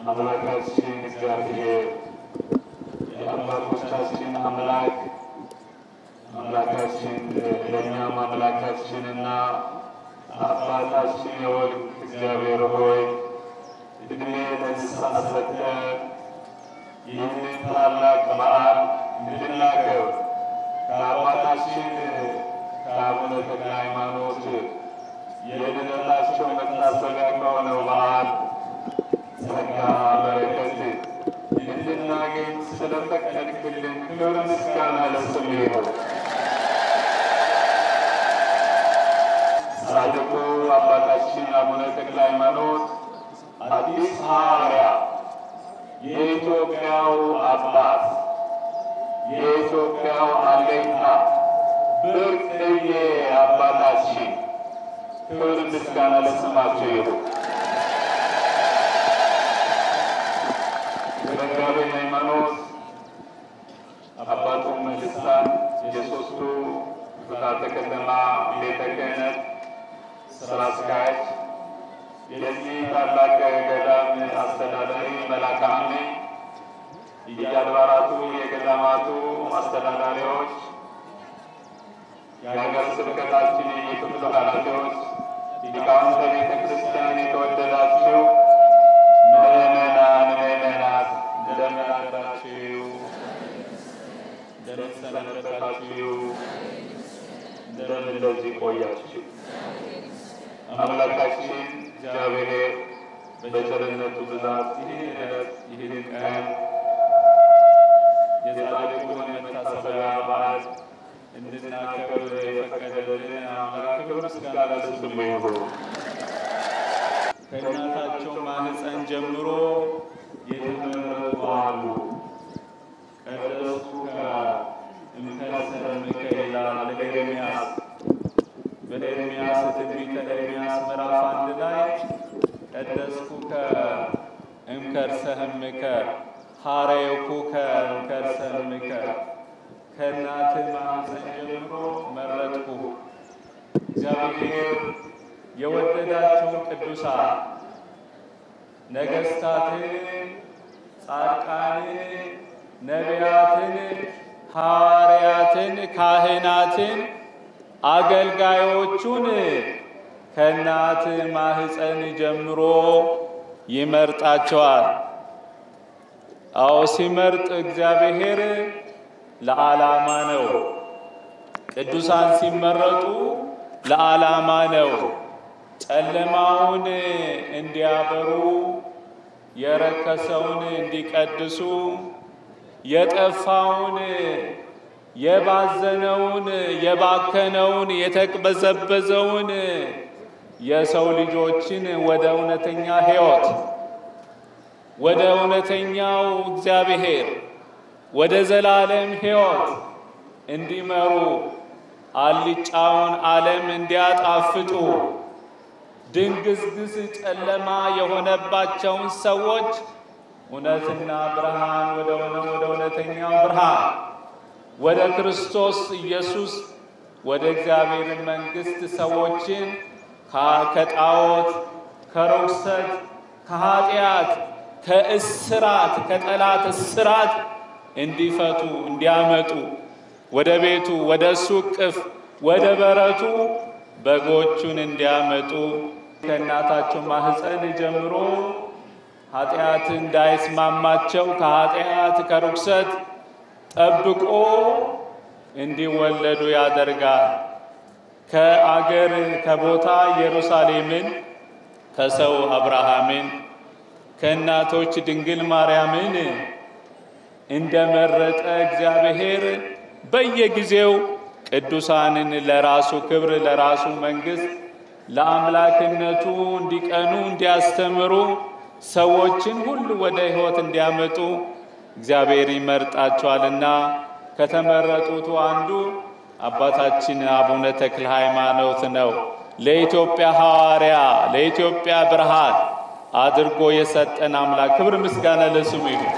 አምላካችን እግዚአብሔር የአባቶቻችን አምላክ አምላካችን ለእኛም አምላካችንና አባታችን የወልድ እግዚአብሔር ሆይ እድሜ ለንስሐ ሰጥተህ ይህንን ታላቅ በዓል እንድናከብር ከአባታችን ከአቡነ ተክለ ሃይማኖት የልደታቸው መታሰቢያ ከሆነው በዓል ጸጋ በረከት እንድናገኝ ስለፈቀድክልን ክብር ምስጋና ለስምህ ይሁን። ጻድቁ አባታችን አቡነ ተክለ ሃይማኖት አዲስ ሐዋርያ የኢትዮጵያው አባት የኢትዮጵያው አለኝታ ብርቅዬ አባታችን ክብር ምስጋና ለስማቸው ይሁን። መጋቤ ሃይማኖት አባቱ መንግስታን የሶስቱ ክፍላተ ከተማ ቤተ ክህነት ስራ አስኪያጅ የዚህ ታላቅ ገዳም አስተዳዳሪ መልአከ አምኔ የየአድባራቱ የገዳማቱ አስተዳዳሪዎች፣ የሀገር ስብከታችን የክፍሉ ኃላፊዎች፣ ሊቃውንተ ቤተ ክርስቲያን የተወደዳችሁ ምእመናን ምእመናት እንደምን አደራችሁ? እንደምን ሰነበታችሁ? እንደምን እንደዚህ ቆያችሁ? አምላካችን እግዚአብሔር በቸርነቱ ብዛት ይህን ዕለት ይህን ቀን የጻድቁን መታሰቢያ በዓል እንድናከብር የፈቀደልን አምላክ ክብር ምስጋና ለስሙ ይሁን። ከእናታቸው ማህፀን ጀምሮ የተመረጡ አሉ። ቀደስኩከ እምከሰምከ ይላል ለኤርምያስ በኤርምያስ ትንቢተ ኤርምያስ ምዕራፍ አንድ ላይ ቀደስኩከ እምከርሰህምከ ሐረየኩከ እምከርሰህምከ ከእናትህ ማህፀን ጀምሮ መረጥኩ። እግዚአብሔር የወደዳቸውን ቅዱሳን ነገሥታትን፣ ጻድቃንን፣ ነቢያትን፣ ሐዋርያትን፣ ካህናትን፣ አገልጋዮቹን ከእናት ማህፀን ጀምሮ ይመርጣቸዋል። አዎ ሲመርጥ እግዚአብሔር ለዓላማ ነው። ቅዱሳን ሲመረጡ ለዓላማ ነው። ጨለማውን እንዲያበሩ፣ የረከሰውን እንዲቀድሱ፣ የጠፋውን የባዘነውን የባከነውን የተቅበዘበዘውን የሰው ልጆችን ወደ እውነተኛ ሕይወት ወደ እውነተኛው እግዚአብሔር ወደ ዘላለም ሕይወት እንዲመሩ አልጫውን ዓለም እንዲያጣፍጡ ድንግዝግዝ ጨለማ የሆነባቸውን ሰዎች እውነትና ብርሃን ወደ ሆነ ወደ እውነተኛው ብርሃን ወደ ክርስቶስ ኢየሱስ ወደ እግዚአብሔር መንግሥት ሰዎችን ከጣዖት ከርኩሰት ከኃጢአት ከእስራት ከጠላት እስራት እንዲፈቱ እንዲያመጡ ወደ ቤቱ ወደ እሱ እቅፍ ወደ በረቱ በጎቹን እንዲያመጡ ከእናታቸው ማህፀን ጀምሮ ኃጢአት እንዳይስማማቸው ከኃጢአት ከርኩሰት ጠብቆ እንዲወለዱ ያደርጋል። ከአገር ከቦታ ኢየሩሳሌምን ከሰው አብርሃምን ከእናቶች ድንግል ማርያምን እንደመረጠ እግዚአብሔር በየጊዜው ቅዱሳንን ለራሱ ክብር ለራሱ መንግሥት ለአምላክነቱ እንዲቀኑ እንዲያስተምሩ ሰዎችን ሁሉ ወደ ሕይወት እንዲያመጡ እግዚአብሔር ይመርጣቸዋልና ከተመረጡት አንዱ አባታችን አቡነ ተክለ ሃይማኖት ነው። ለኢትዮጵያ ሐዋርያ ለኢትዮጵያ ብርሃን አድርጎ የሰጠን አምላክ ክብር ምስጋና ለስሙ ይሁን።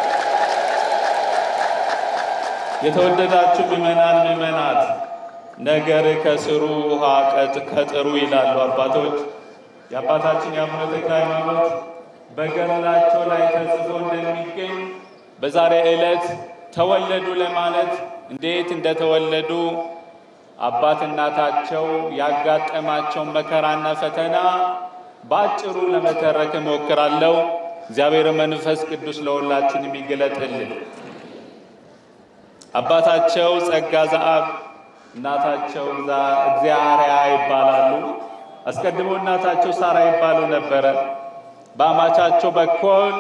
የተወደዳችሁ ምእመናን ምእመናት፣ ነገር ከስሩ ውሃ ቀጥ ከጥሩ ይላሉ አባቶች። የአባታችን የአቡነ ተክለ ሃይማኖት በገድላቸው ላይ ተጽፎ እንደሚገኝ በዛሬ ዕለት ተወለዱ ለማለት እንዴት እንደተወለዱ አባት እናታቸው ያጋጠማቸውን መከራና ፈተና በአጭሩ ለመተረክ እሞክራለሁ። እግዚአብሔር መንፈስ ቅዱስ ለሁላችን የሚገለጥልን። አባታቸው ጸጋ ዘአብ እናታቸው እግዚአርያ ይባላሉ። አስቀድሞ እናታቸው ሳራ ይባሉ ነበረ። በአማቻቸው በኩል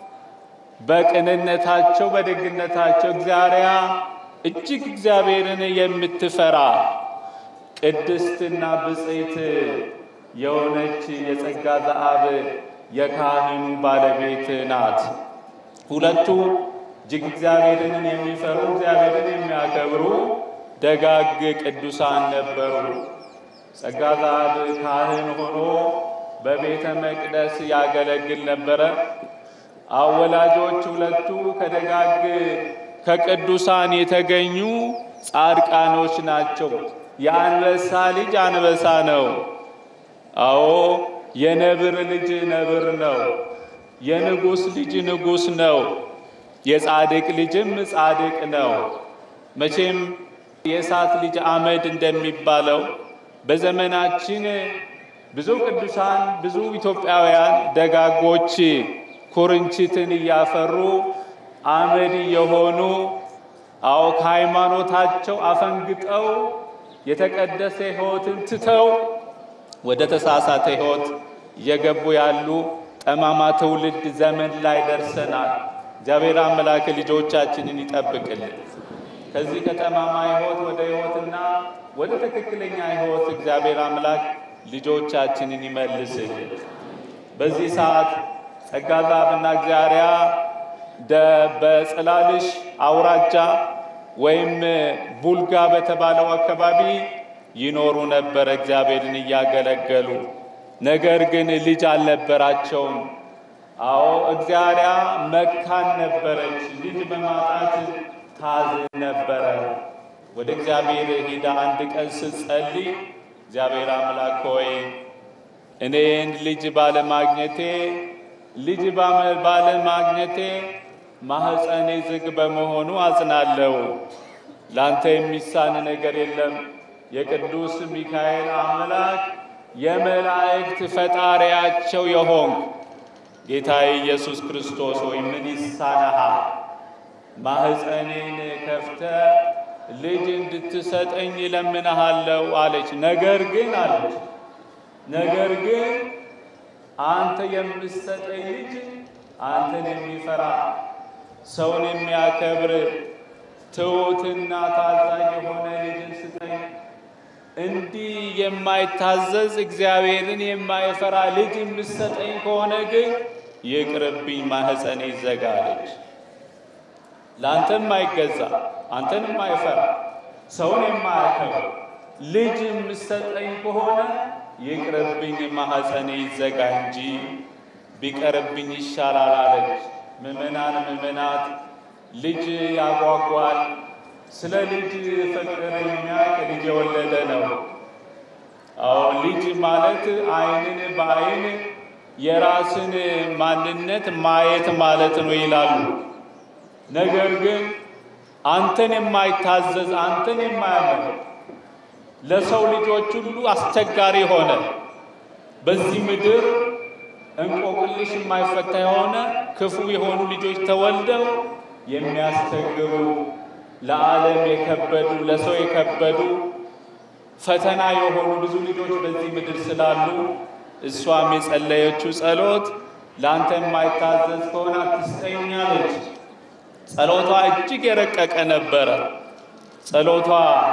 በቅንነታቸው በደግነታቸው እግዚአርያ እጅግ እግዚአብሔርን የምትፈራ ቅድስትና ብፅዕት የሆነች የጸጋ ዘአብ የካህኑ ባለቤት ናት። ሁለቱ እጅግ እግዚአብሔርን የሚፈሩ እግዚአብሔርን የሚያከብሩ ደጋግ ቅዱሳን ነበሩ። ጸጋ ዘአብ ካህን ሆኖ በቤተ መቅደስ ያገለግል ነበረ። አወላጆች ሁለቱ ከደጋግ ከቅዱሳን የተገኙ ጻድቃኖች ናቸው። የአንበሳ ልጅ አንበሳ ነው። አዎ የነብር ልጅ ነብር ነው። የንጉሥ ልጅ ንጉሥ ነው። የጻድቅ ልጅም ጻድቅ ነው። መቼም የእሳት ልጅ አመድ እንደሚባለው በዘመናችን ብዙ ቅዱሳን ብዙ ኢትዮጵያውያን ደጋጎች ኩርንችትን እያፈሩ አመድ የሆኑ አዎ ከሃይማኖታቸው አፈንግጠው የተቀደሰ ሕይወትን ትተው ወደ ተሳሳተ ሕይወት እየገቡ ያሉ ጠማማ ትውልድ ዘመን ላይ ደርሰናል። እግዚአብሔር አምላክ ልጆቻችንን ይጠብቅልን። ከዚህ ከጠማማ ሕይወት ወደ ሕይወትና ወደ ትክክለኛ ሕይወት እግዚአብሔር አምላክ ልጆቻችንን ይመልስልን። በዚህ ሰዓት ጸጋ ዘአብና እግዚአርያ በጽላልሽ አውራጃ ወይም ቡልጋ በተባለው አካባቢ ይኖሩ ነበር እግዚአብሔርን እያገለገሉ። ነገር ግን ልጅ አልነበራቸውም። አዎ እግዚአርያ መካን ነበረች። ልጅ በማጣት ታዝን ነበረ። ወደ እግዚአብሔር ሄዳ አንድ ቀን ስትጸልይ እግዚአብሔር አምላክ ሆይ እኔን ልጅ ባለማግኘቴ ልጅ ባለማግኘቴ ማኅፀኔ ዝግ በመሆኑ አዝናለሁ። ላንተ የሚሳን ነገር የለም። የቅዱስ ሚካኤል አምላክ የመላእክት ፈጣሪያቸው የሆንክ ጌታዬ ኢየሱስ ክርስቶስ ሆይ ምን ይሳነሃል? ማኅፀኔን ከፍተ ልጅ እንድትሰጠኝ እለምንሃለሁ አለች። ነገር ግን አለች ነገር ግን አንተ የምትሰጠኝ ልጅ አንተን የሚፈራ ሰውን የሚያከብር ትሑትና ታዛዥ የሆነ ልጅን ስጠኝ። እንዲህ የማይታዘዝ እግዚአብሔርን የማይፈራ ልጅ የምትሰጠኝ ከሆነ ግን ይቅርብኝ፣ ማኅፀኔ ይዘጋለች። ለአንተም የማይገዛ አንተን የማይፈራ ሰውን የማያከብር ልጅ የምትሰጠኝ ከሆነ ይቅርብኝ፣ ማኅፀኔ ይዘጋ እንጂ ቢቀርብኝ ይሻላል አለች። ምእመናን ምእመናት ልጅ ያጓጓል። ስለ ልጅ ፍቅር የሚያውቅ ልጅ የወለደ ነው። አዎ ልጅ ማለት ዓይንን በዓይን የራስን ማንነት ማየት ማለት ነው ይላሉ። ነገር ግን አንተን የማይታዘዝ አንተን የማያምን ለሰው ልጆች ሁሉ አስቸጋሪ ሆነ። በዚህ ምድር እንቆቅልሽ የማይፈታ የሆነ ክፉ የሆኑ ልጆች ተወልደው የሚያስቸግሩ ለዓለም የከበዱ ለሰው የከበዱ ፈተና የሆኑ ብዙ ልጆች በዚህ ምድር ስላሉ እሷም የጸለየችው ጸሎት ለአንተ የማይታዘዝ ከሆነ አትስጠኝ አለች። ጸሎቷ እጅግ የረቀቀ ነበረ። ጸሎቷ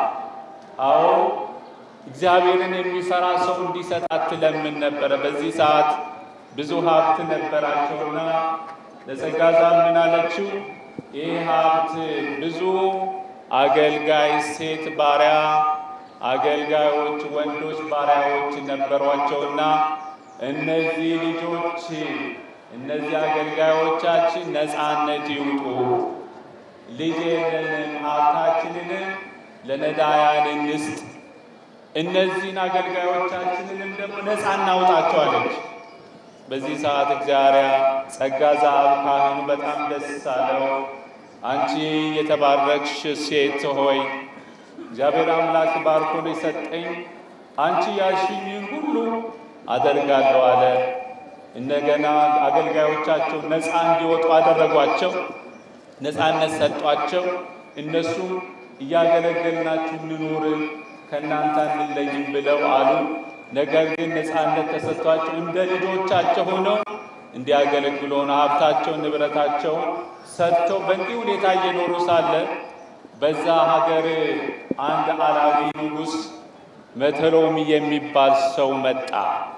አዎ እግዚአብሔርን የሚፈራ ሰው እንዲሰጣት ትለምን ነበረ። በዚህ ሰዓት ብዙ ሀብት ነበራቸውና ለጸጋ ዘአብ ምን አለችው? ይህ ሀብት ብዙ አገልጋይ ሴት ባሪያ አገልጋዮች ወንዶች ባሪያዎች ነበሯቸውና እነዚህ ልጆች እነዚህ አገልጋዮቻችን ነፃነት ይውጡ፣ ልጅ የለንም፣ ሀብታችንንም ለነዳያን እንስጥ፣ እነዚህን አገልጋዮቻችንንም ደግሞ ነፃ እናውጣቸዋለች። በዚህ ሰዓት እግዚአብሔር ጸጋ ዘአብ ካህኑ በጣም ደስ አለው። አንቺ የተባረክሽ ሴት ሆይ እግዚአብሔር አምላክ ባርኮ የሰጠኝ አንቺ ያልሽኝን ሁሉ አደርጋለሁ አለ። እንደገና አገልጋዮቻቸው ነፃ እንዲወጡ አደረጓቸው። ነፃነት ሰጧቸው። እነሱም እያገለገልናችሁ እንኑር ከእናንተ አንለይም ብለው አሉ። ነገር ግን ነፃነት ተሰጥቷቸው እንደ ልጆቻቸው ሆነው እንዲያገለግሉ ሆነ ሀብታቸውን ንብረታቸውን ሰጥተው በእንዲህ ሁኔታ እየኖሩ ሳለ በዛ ሀገር አንድ አላዊ ንጉሥ መተሎሚ የሚባል ሰው መጣ።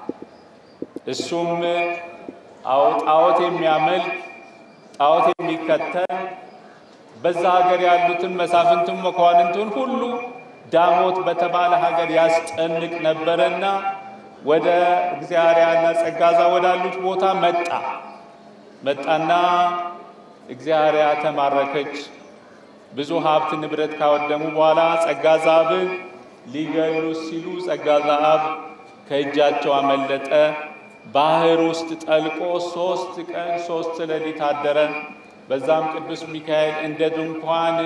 እሱም አዎ ጣዖት የሚያመልክ ጣዖት የሚከተል በዛ ሀገር ያሉትን መሳፍንትን መኳንንቱን ሁሉ ዳሞት በተባለ ሀገር ያስጨንቅ ነበረና ወደ እግዚአብሔርና ጸጋዛ ወዳሉት ቦታ መጣ መጣና እግዚአብሔር ተማረከች። ብዙ ሀብት ንብረት ካወደሙ በኋላ ጸጋ ዘአብን ሊገሉ ሲሉ ጸጋ ዘአብ ከእጃቸው አመለጠ። ባህር ውስጥ ጠልቆ ሶስት ቀን ሶስት ሌሊት አደረ። በዛም ቅዱስ ሚካኤል እንደ ድንኳን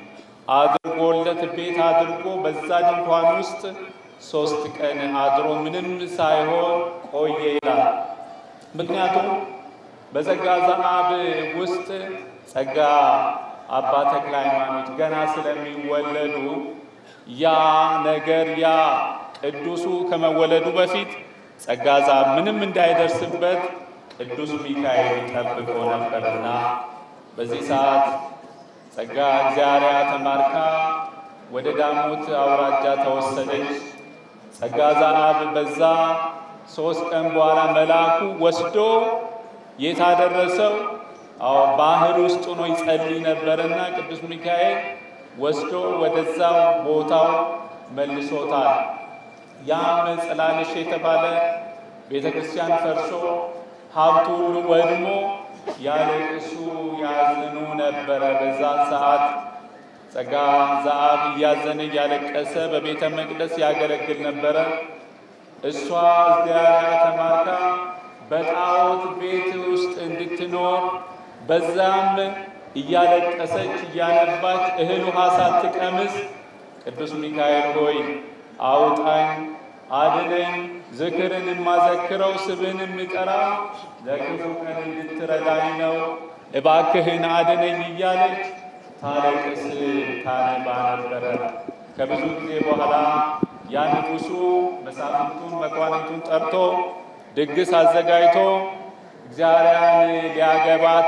አድርጎለት ቤት አድርጎ በዛ ድንኳን ውስጥ ሶስት ቀን አድሮ ምንም ሳይሆን ቆየ ይላል። ምክንያቱም በጸጋ ዘአብ ውስጥ ጸጋ አባ ተክለ ሃይማኖት ገና ስለሚወለዱ ያ ነገር ያ ቅዱሱ ከመወለዱ በፊት ጸጋ ዘአብ ምንም እንዳይደርስበት ቅዱስ ሚካኤል ጠብቆ ነበርና በዚህ ሰዓት ጸጋ እግዚአብሔር ተማርካ ወደ ዳሞት አውራጃ ተወሰደች። ጸጋ ዘአብ በዛ ሶስት ቀን በኋላ መልአኩ ወስዶ የታደረሰው አዎ ባህር ውስጥ ሆኖ ይጸልይ ነበርና ቅዱስ ሚካኤል ወስዶ ወደዛው ቦታው መልሶታል። ያም ጽላልሽ የተባለ ቤተ ክርስቲያን ፈርሶ ሀብቱ ሁሉ ወድሞ ያለቅሱ ያዝኑ ነበረ። በዛን ሰዓት ጸጋ ዘአብ እያዘነ እያለቀሰ በቤተ መቅደስ ያገለግል ነበረ። እሷ እግዚአብሔር ተማርካ በጣዖት ቤት ውስጥ እንድትኖር በዛም እያለቀሰች እያነባች እህል ውሃ ሳትቀምስ ቅዱስ ሚካኤል ሆይ አውጣኝ፣ አድነኝ፣ ዝክርን የማዘክረው ስብህን የምጠራ ለክፉ ቀን እንድትረዳኝ ነው፣ እባክህን አድነኝ እያለች ታለቅስ ታነባ ነበረ። ከብዙ ጊዜ በኋላ ያ ንጉሡ መሳፍንቱን መኳንንቱን ጠርቶ ድግስ አዘጋጅቶ እግዚአብሔርን ሊያገባት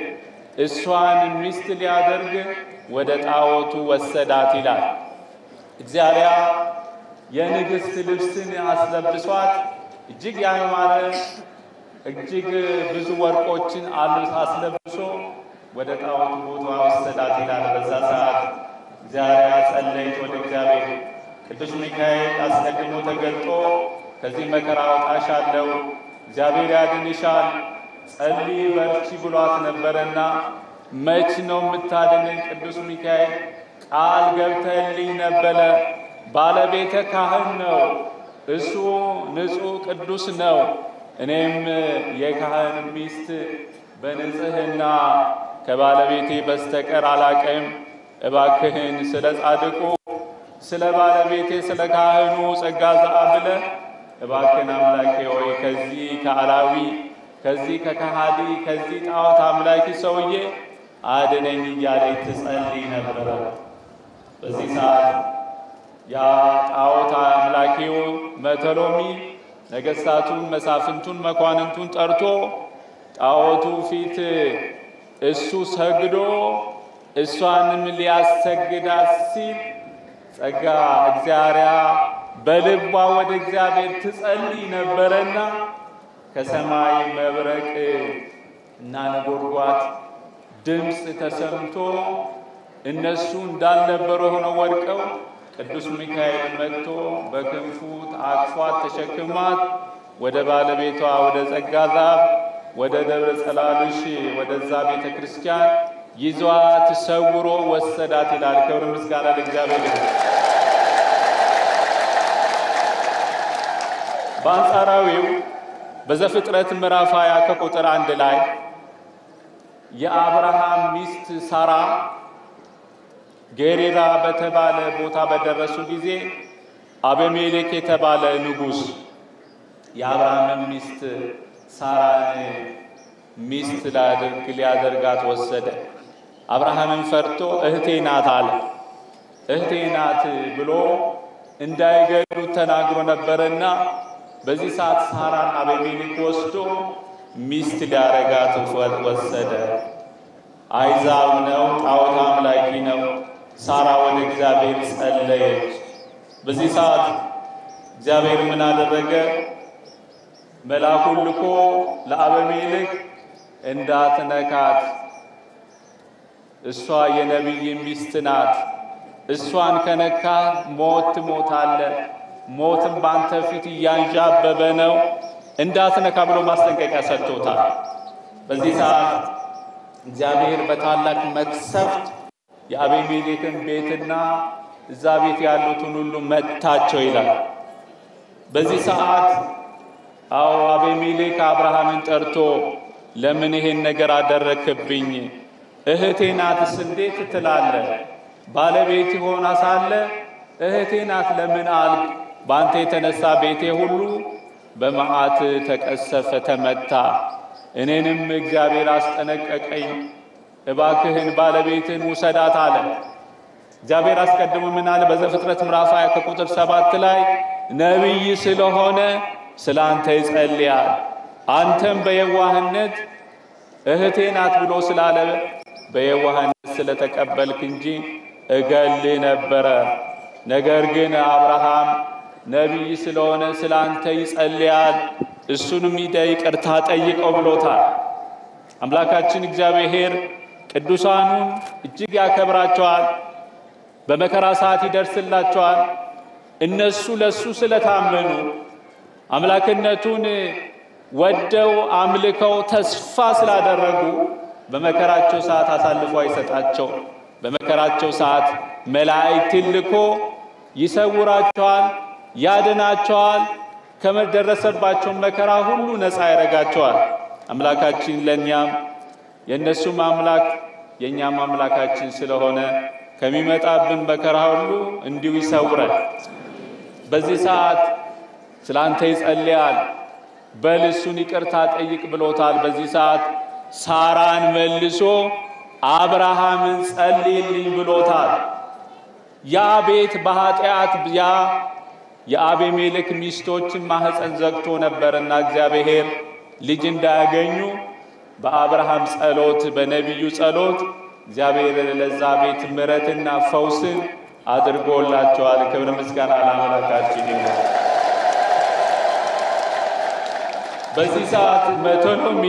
እሷን ሚስት ሊያደርግ ወደ ጣዖቱ ወሰዳት ይላል። እግዚአብሔር የንግሥት ልብስን አስለብሷት እጅግ ያማረ እጅግ ብዙ ወርቆችን አስለብሶ ወደ ጣዖቱ ቦታ ወሰዳት ይላል። በዛ ሰዓት እግዚአብሔር ጸለይት ወደ እግዚአብሔር ቅዱስ ሚካኤል አስቀድሞ ተገልጦ ከዚህ መከራ አውጣሻለሁ፣ እግዚአብሔር ያድንሻል፣ ጸልይ በርቺ ብሏት ነበረና መች ነው የምታድነኝ? ቅዱስ ሚካኤል ቃል ገብተልኝ ነበረ። ባለቤተ ካህን ነው፣ እሱ ንጹሕ ቅዱስ ነው። እኔም የካህን ሚስት በንጽሕና ከባለቤቴ በስተቀር አላቀም። እባክህን ስለ ጻድቁ ስለ ባለቤቴ ስለ ካህኑ ጸጋ ዘአብ ብለህ እባክህን አምላኬ ሆይ ከዚህ ከአላዊ ከዚህ ከካሃዲ ከዚህ ጣዖት አምላኪ ሰውዬ አድነኝ እያለች ትጸልይ ነበረ። በዚህ ሰዓት ያ ጣዖት አምላኪው መተሎሚ ነገሥታቱን፣ መሳፍንቱን፣ መኳንንቱን ጠርቶ ጣዖቱ ፊት እሱ ሰግዶ እሷንም ሊያሰግዳት ሲል ጸጋ እግዚአብሔር በልቧ ወደ እግዚአብሔር ትጸልይ ነበረና ከሰማይ መብረቅ እና ነጎድጓድ ድምፅ ተሰምቶ እነሱ እንዳልነበረ ሆነው ወድቀው ቅዱስ ሚካኤል መጥቶ በክንፉ አቅፏት ተሸክሟት ወደ ባለቤቷ ወደ ጸጋ ዘአብ ወደ ደብረ ጸላሉሽ ወደዛ ቤተ ክርስቲያን ይዟት ሰውሮ ወሰዳት ይላል። ክብር ምስጋና ለእግዚአብሔር ይሁን። በአንጻራዊው በዘፍጥረት ምዕራፍ 20 ከቁጥር አንድ ላይ የአብርሃም ሚስት ሳራ ጌሬራ በተባለ ቦታ በደረሱ ጊዜ አቤሜሌክ የተባለ ንጉሥ የአብርሃምን ሚስት ሳራን ሚስት ላድርግ ሊያደርጋት ወሰደ። አብርሃምን ፈርቶ እህቴ ናት አለ። እህቴ ናት ብሎ እንዳይገሉት ተናግሮ ነበርና በዚህ ሰዓት ሳራን አቤሜሌክ ወስዶ ሚስት ሊያረጋት ወሰደ። አይዛብ ነው፣ ጣዖት አምላኪ ነው። ሳራ ወደ እግዚአብሔር ጸለየች። በዚህ ሰዓት እግዚአብሔር ምን አደረገ? መልአኩን ልኮ ለአቤሜሌክ እንዳትነካት፣ እሷ የነቢይ ሚስት ናት። እሷን ከነካ ሞት ትሞታለህ፣ ሞትም በአንተ ፊት እያንዣበበ ነው፣ እንዳትነካ ብሎ ማስጠንቀቂያ ሰጥቶታል። በዚህ ሰዓት እግዚአብሔር በታላቅ መቅሰፍት የአቤሜሌክን ቤትና እዛ ቤት ያሉትን ሁሉ መታቸው ይላል። በዚህ ሰዓት አዎ አቤሜሌክ አብርሃምን ጠርቶ ለምን ይሄን ነገር አደረክብኝ? እህቴ ናትስ እንዴት ትላለህ? ባለቤት ሆና ሳለ እህቴ ናት ለምን አልክ? በአንተ የተነሳ ቤቴ ሁሉ በመዓት ተቀሰፈ፣ ተመታ። እኔንም እግዚአብሔር አስጠነቀቀኝ። እባክህን ባለቤትን ውሰዳት አለ። እግዚአብሔር አስቀድሞ ምን አለ? በዘፍጥረት ምዕራፍ ሃያ ከቁጥር ሰባት ላይ ነቢይ ስለሆነ ስለ አንተ ይጸልያል። አንተም በየዋህነት እህቴ ናት ብሎ ስላለ በየዋህነት ስለተቀበልክ እንጂ እገልህ ነበረ። ነገር ግን አብርሃም ነቢይ ስለሆነ ስለ አንተ ይጸልያል፣ እሱንም ሂደህ ይቅርታ ጠይቀው ብሎታል። አምላካችን እግዚአብሔር ቅዱሳኑን እጅግ ያከብራቸዋል። በመከራ ሰዓት ይደርስላቸዋል። እነሱ ለሱ ስለታመኑ አምላክነቱን ወደው አምልከው ተስፋ ስላደረጉ በመከራቸው ሰዓት አሳልፎ አይሰጣቸው። በመከራቸው ሰዓት መላእክትን ልኮ ይሰውራቸዋል፣ ያድናቸዋል። ከደረሰባቸው መከራ ሁሉ ነፃ ያደርጋቸዋል። አምላካችን ለእኛም የእነሱም አምላክ የእኛም አምላካችን ስለሆነ ከሚመጣብን መከራ ሁሉ እንዲሁ ይሰውረን። በዚህ ሰዓት ስለ አንተ ይጸልያል፣ በል እሱን ይቅርታ ጠይቅ ብሎታል። በዚህ ሰዓት ሳራን መልሶ አብርሃምን ጸልይልኝ ብሎታል። ያ ቤት በኃጢአት ያ የአቤሜሌክ ሚስቶችን ማኅፀን ዘግቶ ነበርና እግዚአብሔር ልጅ እንዳያገኙ በአብርሃም ጸሎት በነቢዩ ጸሎት እግዚአብሔር ለዛ ቤት ምሕረትና ፈውስን አድርጎላቸዋል። ክብር ምስጋና ለአምላካችን ይሁን። በዚህ ሰዓት መቶኖሚ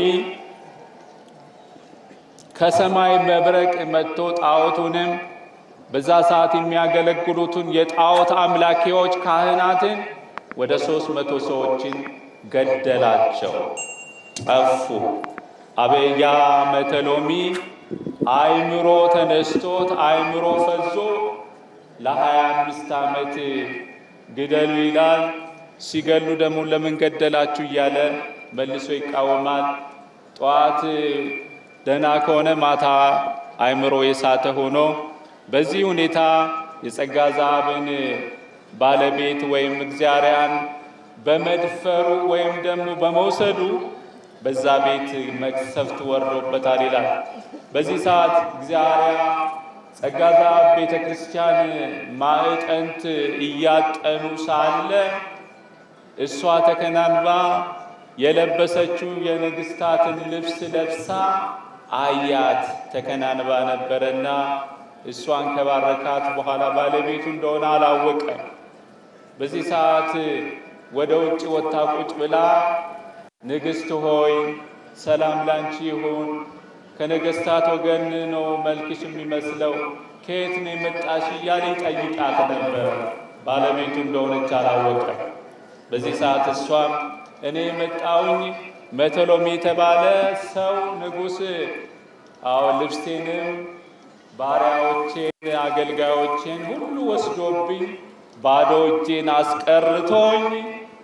ከሰማይ መብረቅ መጥቶ ጣዖቱንም በዛ ሰዓት የሚያገለግሉትን የጣዖት አምላኪዎች ካህናትን ወደ ሦስት መቶ ሰዎችን ገደላቸው፣ ጠፉ። አበያ መተሎሚ አይምሮ ተነስቶት አይምሮ ፈዞ ለሀያ አምስት ዓመት ግደሉ ይላል። ሲገሉ ደግሞ ለምን ገደላችሁ እያለ መልሶ ይቃወማል። ጠዋት ደህና ከሆነ ማታ አይምሮ የሳተ ሆኖ በዚህ ሁኔታ የጸጋ ዛብን ባለቤት ወይም እግዚአርያን በመድፈሩ ወይም ደግሞ በመውሰዱ በዛ ቤት መቅሰፍት ወርዶበታል ይላል። በዚህ ሰዓት እግዚአርያ ጸጋ ዛብ ቤተ ክርስቲያን ማዕጠንት እያጠኑ ሳለ እሷ ተከናንባ የለበሰችው የንግሥታትን ልብስ ለብሳ አያት። ተከናንባ ነበረና እሷን ከባረካት በኋላ ባለቤቱ እንደሆነ አላወቀም። በዚህ ሰዓት ወደ ውጭ ወጥታ ቁጭ ብላ ንግሥት ሆይ ሰላም ላንቺ ይሁን፣ ከነገሥታት ወገን ነው መልክሽ የሚመስለው፣ ከየት ነው የመጣሽ እያለ ይጠይቃት ነበር። ባለቤቱ እንደሆነች አላወቀም። በዚህ ሰዓት እሷም እኔ የመጣውኝ መተሎሚ የተባለ ሰው ንጉሥ አዎ ልብስቴንም ባሪያዎቼን አገልጋዮቼን ሁሉ ወስዶብኝ ባዶ እጄን አስቀርቶኝ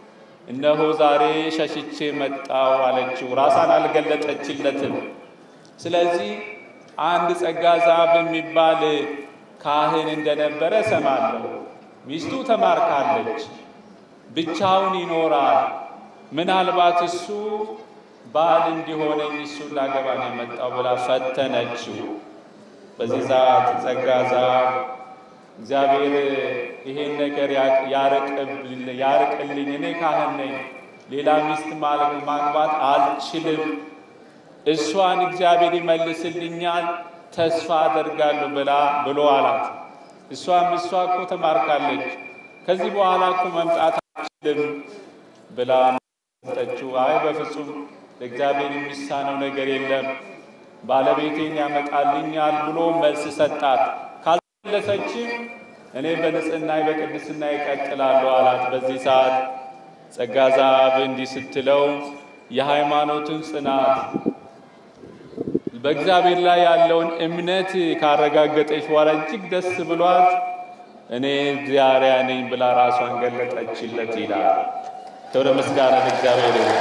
እነሆ ዛሬ ሸሽቼ መጣው አለችው። ራሷን አልገለጠችለትም። ስለዚህ አንድ ጸጋ ዛብ የሚባል ካህን እንደነበረ ሰማለሁ። ሚስቱ ተማርካለች፣ ብቻውን ይኖራል። ምናልባት እሱ ባል እንዲሆነኝ እሱን ላገባ ነው የመጣው ብላ ፈተነችው። በዚህ ሰዓት ጸጋ ዛብ እግዚአብሔር ይሄን ነገር ያርቅልኝ፣ እኔ ካህን ነኝ፣ ሌላ ሚስት ማግባት አልችልም፣ እሷን እግዚአብሔር ይመልስልኛል፣ ተስፋ አደርጋለሁ ብላ ብሎ አላት። እሷም እሷ እኮ ተማርካለች፣ ከዚህ በኋላ እኮ መምጣት አልችልም ብላ ሰጠችው። አይ በፍጹም ለእግዚአብሔር የሚሳነው ነገር የለም ባለቤቴን ያመጣልኛል ብሎ መልስ ሰጣት። ካልመለሰችም እኔ በንጽህና በቅድስና ይቀጥላለሁ አላት። በዚህ ሰዓት ጸጋ ዛብ እንዲህ ስትለው የሃይማኖትን ጽናት በእግዚአብሔር ላይ ያለውን እምነት ካረጋገጠች በኋላ እጅግ ደስ ብሏት እኔ እግዚአብሔር ነኝ ብላ ራሷን ገለጠችለት ይላል። ክብረ ምስጋና ለእግዚአብሔር ይሁን።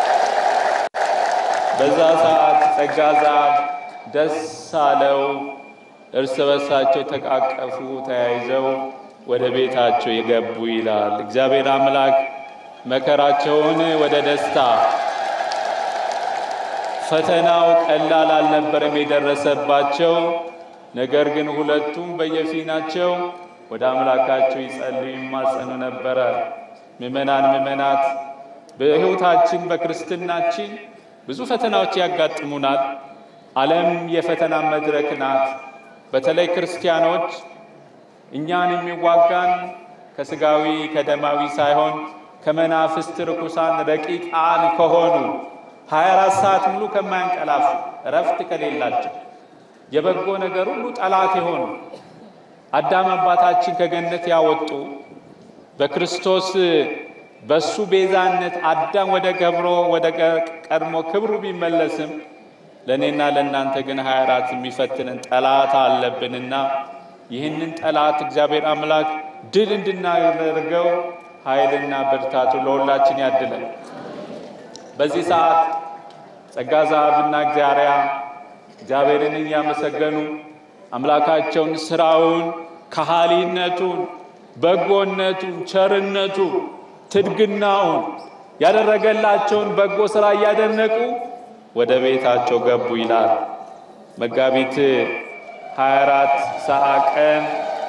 በዛ ሰዓት ጸጋ ዛብ ደስ አለው። እርስ በርሳቸው ተቃቀፉ፣ ተያይዘው ወደ ቤታቸው የገቡ ይላል። እግዚአብሔር አምላክ መከራቸውን ወደ ደስታ ፈተናው ቀላል አልነበረም የደረሰባቸው። ነገር ግን ሁለቱም በየፊናቸው ወደ አምላካቸው ይጸልዩ ይማጸኑ ነበረ። ምእመናን ምእመናት በሕይወታችን በክርስትናችን ብዙ ፈተናዎች ያጋጥሙናል። ዓለም የፈተና መድረክ ናት። በተለይ ክርስቲያኖች እኛን የሚዋጋን ከስጋዊ ከደማዊ ሳይሆን ከመናፍስት ርኩሳን ረቂቃን ከሆኑ 24 ሰዓት ሙሉ ከማያንቀላፉ እረፍት ከሌላቸው የበጎ ነገር ሁሉ ጠላት የሆኑ አዳም አባታችን ከገነት ያወጡ በክርስቶስ በሱ ቤዛነት አዳም ወደ ገብሮ ወደ ቀድሞ ክብሩ ቢመለስም ለእኔና ለእናንተ ግን 24 የሚፈትንን ጠላት አለብንና ይህንን ጠላት እግዚአብሔር አምላክ ድል እንድናደርገው ኃይልና ብርታቱ ለሁላችን ያድለን። በዚህ ሰዓት ጸጋ ዛብና እግዚአርያ እግዚአብሔርን እያመሰገኑ አምላካቸውን ስራውን፣ ከሃሊነቱን፣ በጎነቱን፣ ቸርነቱ፣ ትድግናውን ያደረገላቸውን በጎ ስራ እያደነቁ ወደ ቤታቸው ገቡ ይላል። መጋቢት 24 ሰዓት ቀን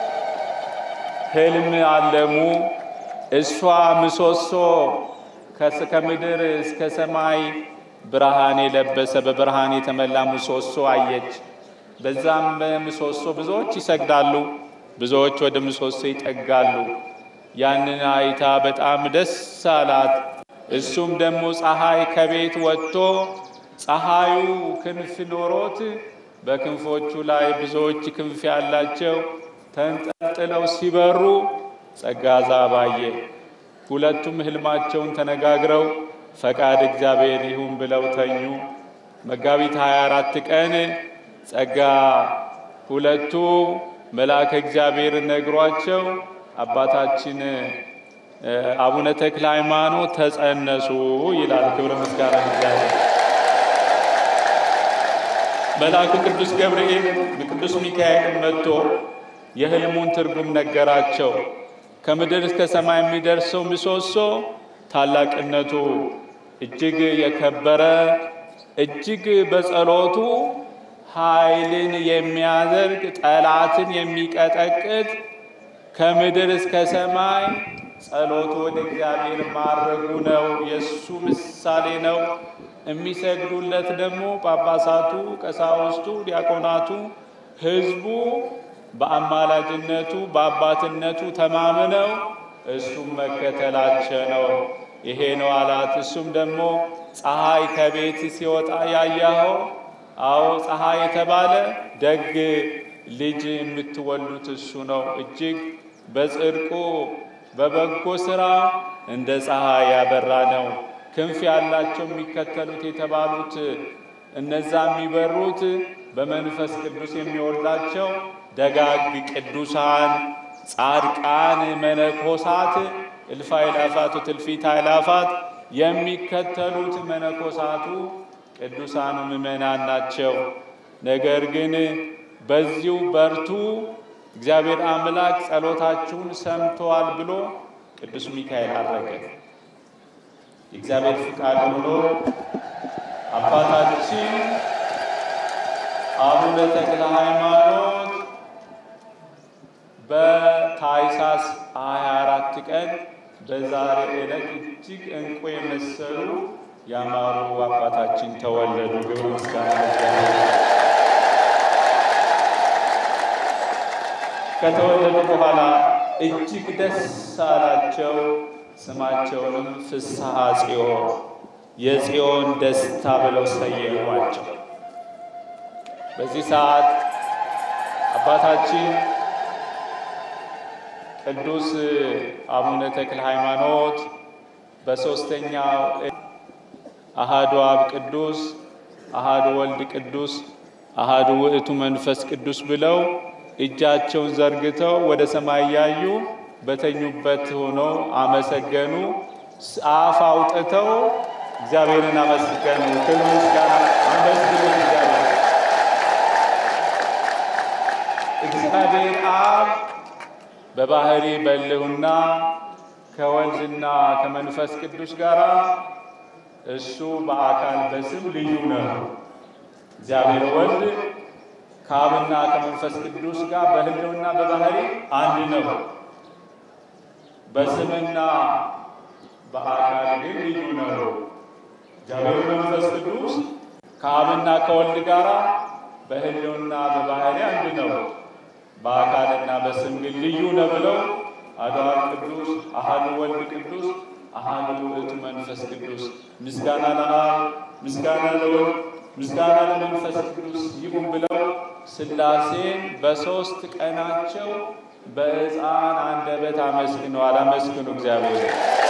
ህልም አለሙ። እሷ ምሰሶ ከምድር እስከ ሰማይ ብርሃን የለበሰ በብርሃን የተመላ ምሰሶ አየች። በዛም በምሰሶ ብዙዎች ይሰግዳሉ፣ ብዙዎች ወደ ምሰሶ ይጠጋሉ። ያንን አይታ በጣም ደስ አላት። እሱም ደግሞ ፀሐይ ከቤት ወጥቶ ፀሐዩ ክንፍ ኖሮት በክንፎቹ ላይ ብዙዎች ክንፍ ያላቸው ተንጠልጥለው ሲበሩ ጸጋ ዛብ አየ። ሁለቱም ህልማቸውን ተነጋግረው ፈቃድ እግዚአብሔር ይሁን ብለው ተኙ። መጋቢት 24 ቀን ጸጋ ሁለቱ መልአከ እግዚአብሔር ነግሯቸው አባታችን አቡነ ተክለ ሃይማኖት ተጸነሱ ይላል። ክብረ ምስጋና እግዚአብሔር። መልአኩ ቅዱስ ገብርኤል ቅዱስ ሚካኤል መጥቶ የህልሙን ትርጉም ነገራቸው። ከምድር እስከ ሰማይ የሚደርሰው ምሰሶ ታላቅነቱ እጅግ የከበረ እጅግ በጸሎቱ ኃይልን የሚያደርግ ጠላትን የሚቀጠቅጥ ከምድር እስከ ሰማይ ጸሎቱ ወደ እግዚአብሔር ማድረጉ ነው። የእሱ ምሳሌ ነው። የሚሰግዱለት ደግሞ ጳጳሳቱ፣ ቀሳውስቱ፣ ዲያቆናቱ፣ ህዝቡ በአማላጅነቱ በአባትነቱ ተማምነው እሱም መከተላቸው ነው። ይሄ ነው አላት። እሱም ደግሞ ፀሐይ ከቤት ሲወጣ ያያኸው፣ አዎ ፀሐይ የተባለ ደግ ልጅ የምትወሉት እሱ ነው። እጅግ በጽድቁ በበጎ ስራ እንደ ፀሐይ ያበራ ነው። ክንፍ ያላቸው የሚከተሉት የተባሉት እነዛ የሚበሩት በመንፈስ ቅዱስ የሚወልዳቸው ደጋግ ቅዱሳን ጻድቃን መነኮሳት እልፍ አእላፋት ወትእልፊተ አእላፋት የሚከተሉት መነኮሳቱ ቅዱሳኑ ምእመናን ናቸው። ነገር ግን በዚሁ በርቱ፣ እግዚአብሔር አምላክ ጸሎታችሁን ሰምተዋል ብሎ ቅዱስ ሚካኤል አረገ። የእግዚአብሔር ፍቃድ ሆኖ አባታችን አቡነ ተክለ ሃይማኖት በታኅሳስ 24 ቀን በዛሬ ዕለት እጅግ እንቁ የመሰሉ ያማሩ አባታችን ተወለዱ። ግብር ምስጋና ከተወለዱ በኋላ እጅግ ደስ አላቸው። ስማቸውንም ፍስሐ ጽዮን የጽዮን ደስታ ብለው ሰየሟቸው። በዚህ ሰዓት አባታችን ቅዱስ አቡነ ተክለ ሃይማኖት በሦስተኛው አሃዱ አብ ቅዱስ አሃዱ ወልድ ቅዱስ አሃዱ ውእቱ መንፈስ ቅዱስ ብለው እጃቸውን ዘርግተው ወደ ሰማይ ያዩ በተኙበት ሆነው አመሰገኑ። አፍ አውጥተው እግዚአብሔርን አመስገኑ። ክብር ምስጋና አመስግኑት እግዚአብሔር እግዚአብሔር አብ በባህሪ በልሁና ከወልድና ከመንፈስ ቅዱስ ጋር እሱ በአካል በስም ልዩ ነው። እግዚአብሔር ወልድ ከአብና ከመንፈስ ቅዱስ ጋር በህልውና በባህሪ አንድ ነው። በስምና በአካል ግን ልዩ ነው። እግዚአብሔር መንፈስ ቅዱስ ከአብና ከወልድ ጋር በህልውና በባህሪ አንድ ነው። በአካልና በስም ግን ልዩ ነው ብለው አሐዱ አብ ቅዱስ አሐዱ ወልድ ቅዱስ አሐዱ ውእቱ መንፈስ ቅዱስ ምስጋና ለአብ ምስጋና ለወልድ ምስጋና ለመንፈስ ቅዱስ ይሁን ብለው ሥላሴን በሦስት ቀናቸው በሕፃን አንደበት አመስግነዋል። አመስግኑ እግዚአብሔር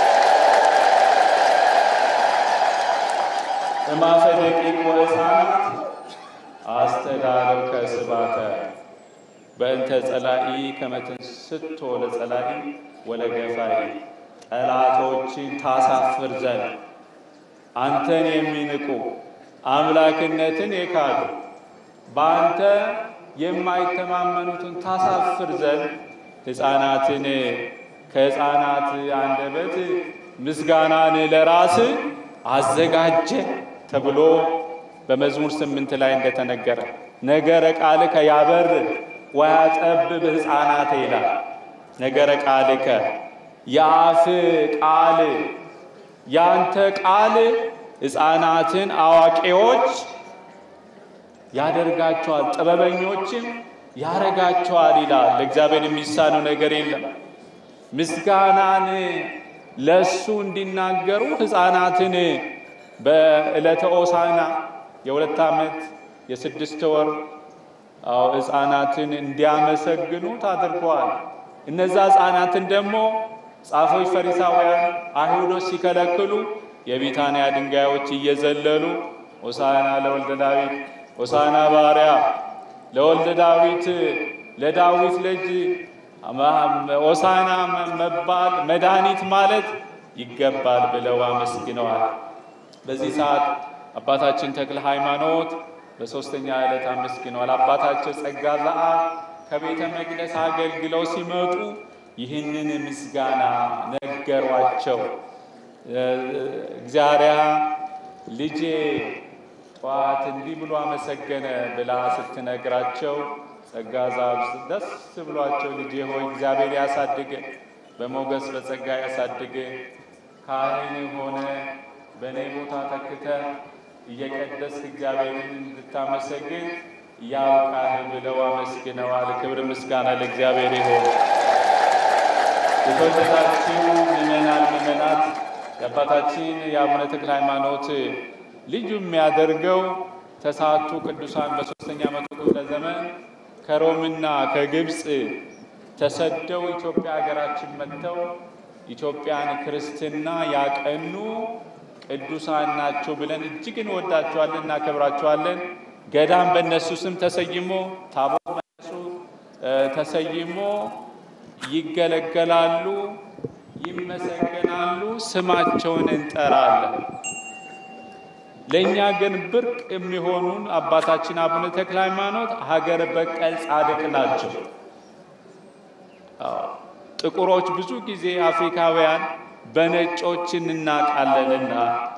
እማፈ ደቂቅ ወሕፃናት አስተዳለው ከስባተ በእንተ ጸላኢ ከመትንስቶ ለጸላኢ ወለገፋይ ጠላቶችን ታሳፍር ዘንድ አንተን የሚንቁ አምላክነትን የካዱ በአንተ የማይተማመኑትን ታሳፍር ዘንድ ሕፃናትን ከሕፃናት አንደበት ምስጋናን ለራስ አዘጋጀ ተብሎ በመዝሙር ስምንት ላይ እንደተነገረ ነገረ ቃልከ ያበር ወያጠብብ ሕፃናት ይላል። ነገረ ቃልከ የአፍ ቃል ያንተ ቃል ሕፃናትን አዋቂዎች ያደርጋቸዋል፣ ጥበበኞችን ያረጋቸዋል ይላል። ለእግዚአብሔር የሚሳነው ነገር የለም። ምስጋናን ለእሱ እንዲናገሩ ሕፃናትን በዕለተ ሆሳዕና የሁለት ዓመት የስድስት ወር አዎ ሕፃናትን እንዲያመሰግኑት አድርገዋል። እነዛ ሕፃናትን ደግሞ ጻፎች፣ ፈሪሳውያን፣ አይሁዶች ሲከለክሉ የቢታንያ ድንጋዮች እየዘለሉ ሆሳዕና ለወልደ ዳዊት ሆሳዕና ባሪያ ለወልደ ዳዊት ለዳዊት ልጅ ሆሳዕና መባል መድኃኒት ማለት ይገባል ብለው አመስግነዋል። በዚህ ሰዓት አባታችን ተክለ ሃይማኖት በሦስተኛ ዕለት አመስግነዋል። አባታቸው ጸጋ ዘአብ ከቤተ መቅደስ አገልግለው ሲመጡ ይህንን ምስጋና ነገሯቸው። እግዚአብሔር ልጄ ጠዋት እንዲህ ብሎ አመሰገነ ብላ ስትነግራቸው ጸጋ ዘአብ ደስ ብሏቸው ልጄ ሆይ እግዚአብሔር ያሳድግ፣ በሞገስ በጸጋ ያሳድግ፣ ካህን ሆነ በእኔ ቦታ ተክተ እየቀደስክ እግዚአብሔርን እንድታመሰግን ያብቃህ ብለው አመስግነዋል። ክብር ምስጋና ለእግዚአብሔር ይሁን። የተወደዳችሁ ምእመናን ምእመናት የአባታችን የአቡነ ተክለ ሃይማኖት ልዩ የሚያደርገው ተስዓቱ ቅዱሳን በሦስተኛ መቶ ክፍለ ዘመን ከሮምና ከግብፅ ተሰደው ኢትዮጵያ ሀገራችን መጥተው ኢትዮጵያን ክርስትና ያቀኑ ቅዱሳን ናቸው ብለን እጅግ እንወዳቸዋለን፣ እናከብራቸዋለን። ገዳም በእነሱ ስም ተሰይሞ ታቦት በእነሱ ተሰይሞ ይገለገላሉ። ይመሰገናሉ፣ ስማቸውን እንጠራለን። ለእኛ ግን ብርቅ የሚሆኑን አባታችን አቡነ ተክለ ሃይማኖት ሀገር በቀል ጻድቅ ናቸው። አዎ፣ ጥቁሮች ብዙ ጊዜ አፍሪካውያን በነጮች እንናቃለንና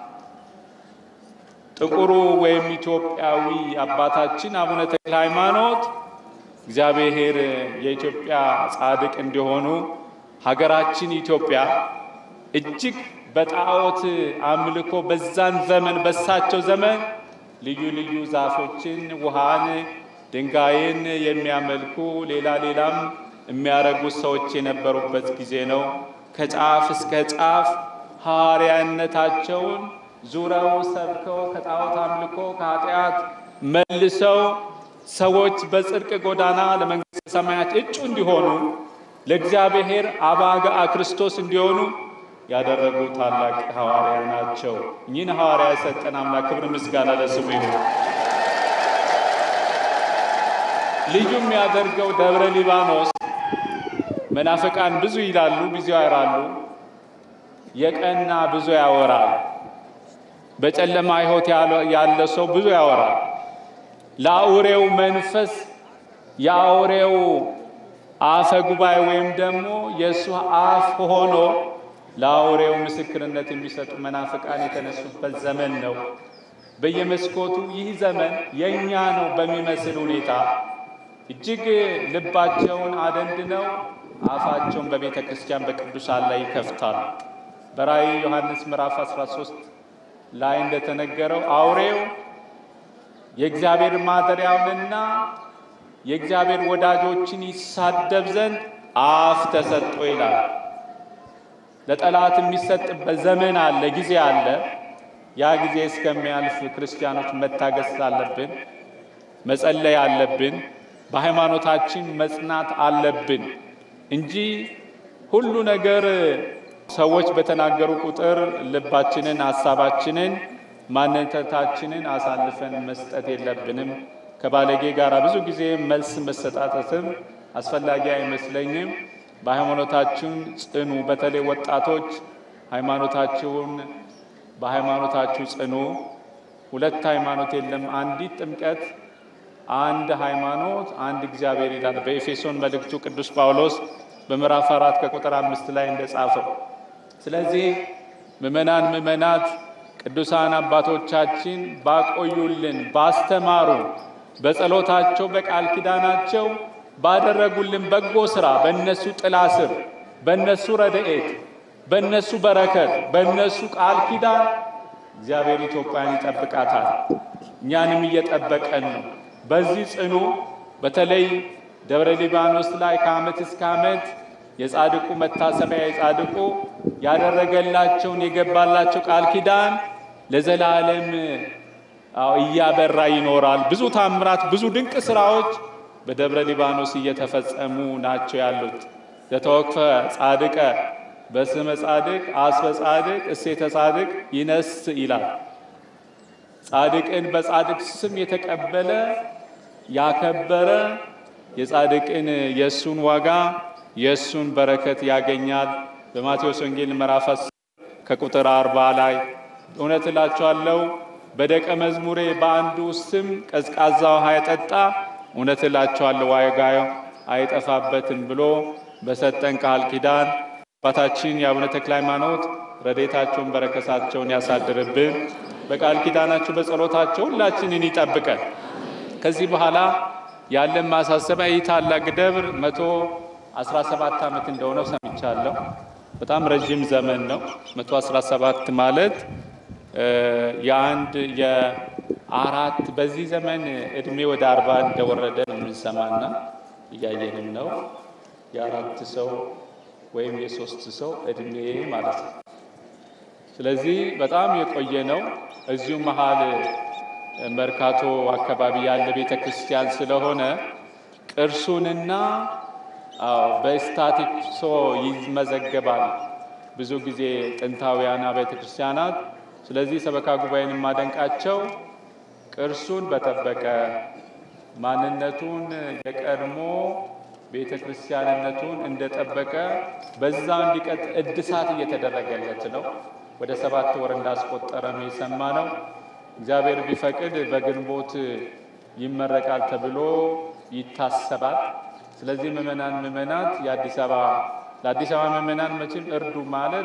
ጥቁሩ ወይም ኢትዮጵያዊ አባታችን አቡነ ተክለ ሃይማኖት እግዚአብሔር የኢትዮጵያ ጻድቅ እንዲሆኑ ሀገራችን ኢትዮጵያ እጅግ በጣዖት አምልኮ በዛን ዘመን በሳቸው ዘመን ልዩ ልዩ ዛፎችን፣ ውሃን፣ ድንጋይን የሚያመልኩ ሌላ ሌላም የሚያረጉ ሰዎች የነበሩበት ጊዜ ነው። ከጫፍ እስከ ጫፍ ሐዋርያነታቸውን ዙረው ሰብከው ከጣዖት አምልኮ ከኃጢአት መልሰው ሰዎች በጽድቅ ጎዳና ለመንግሥተ ሰማያት እጩ እንዲሆኑ ለእግዚአብሔር አባግዓ ክርስቶስ እንዲሆኑ ያደረጉ ታላቅ ሐዋርያ ናቸው። እኚህን ሐዋርያ የሰጠን አምላክ ክብር ምስጋና ለስሙ ይሁን። ልዩ የሚያደርገው ደብረ ሊባኖስ መናፍቃን ብዙ ይላሉ፣ ብዙ ያወራሉ። የቀና ብዙ ያወራል። በጨለማ ሕይወት ያለ ሰው ብዙ ያወራል። ለአውሬው መንፈስ የአውሬው አፈ ጉባኤ ወይም ደግሞ የእሱ አፍ ሆኖ ለአውሬው ምስክርነት የሚሰጡ መናፍቃን የተነሱበት ዘመን ነው። በየመስኮቱ ይህ ዘመን የእኛ ነው በሚመስል ሁኔታ እጅግ ልባቸውን አደንድነው አፋቸውን በቤተ ክርስቲያን በቅዱሳን ላይ ይከፍታሉ። በራእይ ዮሐንስ ምዕራፍ 13 ላይ እንደተነገረው አውሬው የእግዚአብሔር ማደሪያውንና የእግዚአብሔር ወዳጆችን ይሳደብ ዘንድ አፍ ተሰጥቶ ይላል። ለጠላት የሚሰጥበት ዘመን አለ፣ ጊዜ አለ። ያ ጊዜ እስከሚያልፍ ክርስቲያኖች መታገስ አለብን፣ መጸለይ አለብን፣ በሃይማኖታችን መጽናት አለብን እንጂ ሁሉ ነገር ሰዎች በተናገሩ ቁጥር ልባችንን፣ ሀሳባችንን፣ ማንነታችንን አሳልፈን መስጠት የለብንም። ከባለጌ ጋር ብዙ ጊዜ መልስ መሰጣጠትም አስፈላጊ አይመስለኝም። በሃይማኖታችን ጽኑ። በተለይ ወጣቶች ሃይማኖታችሁን በሃይማኖታችሁ ጽኑ። ሁለት ሃይማኖት የለም፣ አንዲት ጥምቀት፣ አንድ ሃይማኖት፣ አንድ እግዚአብሔር ይላል በኤፌሶን መልእክቱ ቅዱስ ጳውሎስ በምዕራፍ አራት ከቁጥር አምስት ላይ እንደጻፈው። ስለዚህ ምእመናን ምእመናት ቅዱሳን አባቶቻችን ባቆዩልን ባስተማሩ በጸሎታቸው በቃል ኪዳናቸው ባደረጉልን በጎ ስራ በእነሱ ጥላ ስር በእነሱ ረድኤት በእነሱ በረከት በእነሱ ቃል ኪዳን እግዚአብሔር ኢትዮጵያን ይጠብቃታል። እኛንም እየጠበቀን ነው። በዚህ ጽኑ። በተለይ ደብረ ሊባኖስ ላይ ከዓመት እስከ ዓመት የጻድቁ መታሰቢያ የጻድቁ ያደረገላቸውን የገባላቸው ቃል ኪዳን ለዘላለም አዎ እያበራ ይኖራል። ብዙ ታምራት፣ ብዙ ድንቅ ስራዎች በደብረ ሊባኖስ እየተፈጸሙ ናቸው ያሉት። ዘተወክፈ ጻድቀ በስመ ጻድቅ አስበ ጻድቅ እሴተ ጻድቅ ይነስ ይላል። ጻድቅን በጻድቅ ስም የተቀበለ ያከበረ የጻድቅን የእሱን ዋጋ የእሱን በረከት ያገኛል። በማቴዎስ ወንጌል ምዕራፍ ከቁጥር አርባ ላይ እውነት እላችኋለሁ በደቀ መዝሙሬ በአንዱ ስም ቀዝቃዛ ውሃ የጠጣ እውነት እላችኋለሁ ዋጋው አይጠፋበትም ብሎ በሰጠን ቃል ኪዳን አባታችን የአቡነ ተክለ ሃይማኖት ረዴታቸውን በረከታቸውን ያሳድርብን። በቃል ኪዳናቸው በጸሎታቸው ሁላችንን ይጠብቀን። ከዚህ በኋላ ያለን ማሳሰቢያ ይህ ታላቅ ደብር መቶ አስራ ሰባት ዓመት እንደሆነው ሰምቻለሁ። በጣም ረዥም ዘመን ነው። መቶ አስራ ሰባት ማለት የአንድ የአራት በዚህ ዘመን እድሜ ወደ አርባ እንደወረደ የምንሰማና እያየንም ነው። የአራት ሰው ወይም የሶስት ሰው እድሜ ማለት ነው። ስለዚህ በጣም የቆየ ነው። እዚሁ መሀል መርካቶ አካባቢ ያለ ቤተ ክርስቲያን ስለሆነ ቅርሱንና በስታቲክሶ ይመዘገባል ብዙ ጊዜ ጥንታውያን ቤተ ክርስቲያናት። ስለዚህ ሰበካ ጉባኤን የማደንቃቸው ቅርሱን በጠበቀ ማንነቱን የቀድሞ ቤተ ክርስቲያንነቱን እንደጠበቀ በዛ እንዲቀጥ እድሳት እየተደረገለት ነው። ወደ ሰባት ወር እንዳስቆጠረ ነው የሰማ ነው። እግዚአብሔር ቢፈቅድ በግንቦት ይመረቃል ተብሎ ይታሰባል። ስለዚህ ምእመናን ምእመናት የአዲስ አበባ ለአዲስ አበባ ምእመናን መቼም እርዱ ማለት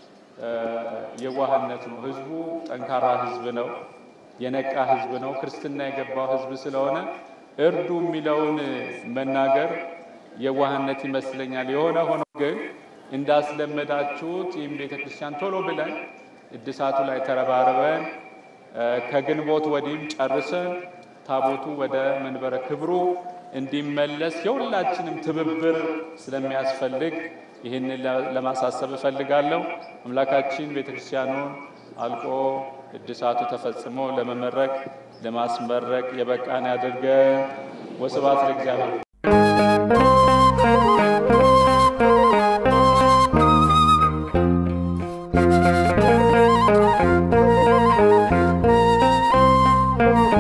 የዋህነት ነው። ህዝቡ ጠንካራ ህዝብ ነው። የነቃ ህዝብ ነው። ክርስትና የገባው ህዝብ ስለሆነ እርዱ የሚለውን መናገር የዋህነት ይመስለኛል። የሆነ ሆኖ ግን እንዳስለመዳችሁት ይህም ቤተ ክርስቲያን ቶሎ ብለን እድሳቱ ላይ ተረባርበን ከግንቦት ወዲህም ጨርሰን ታቦቱ ወደ መንበረ ክብሩ እንዲመለስ የሁላችንም ትብብር ስለሚያስፈልግ ይህንን ለማሳሰብ እፈልጋለሁ። አምላካችን ቤተ ክርስቲያኑን አልቆ እድሳቱ ተፈጽሞ ለመመረቅ ለማስመረቅ የበቃን ያድርገን። ወስብሐት ለእግዚአብሔር።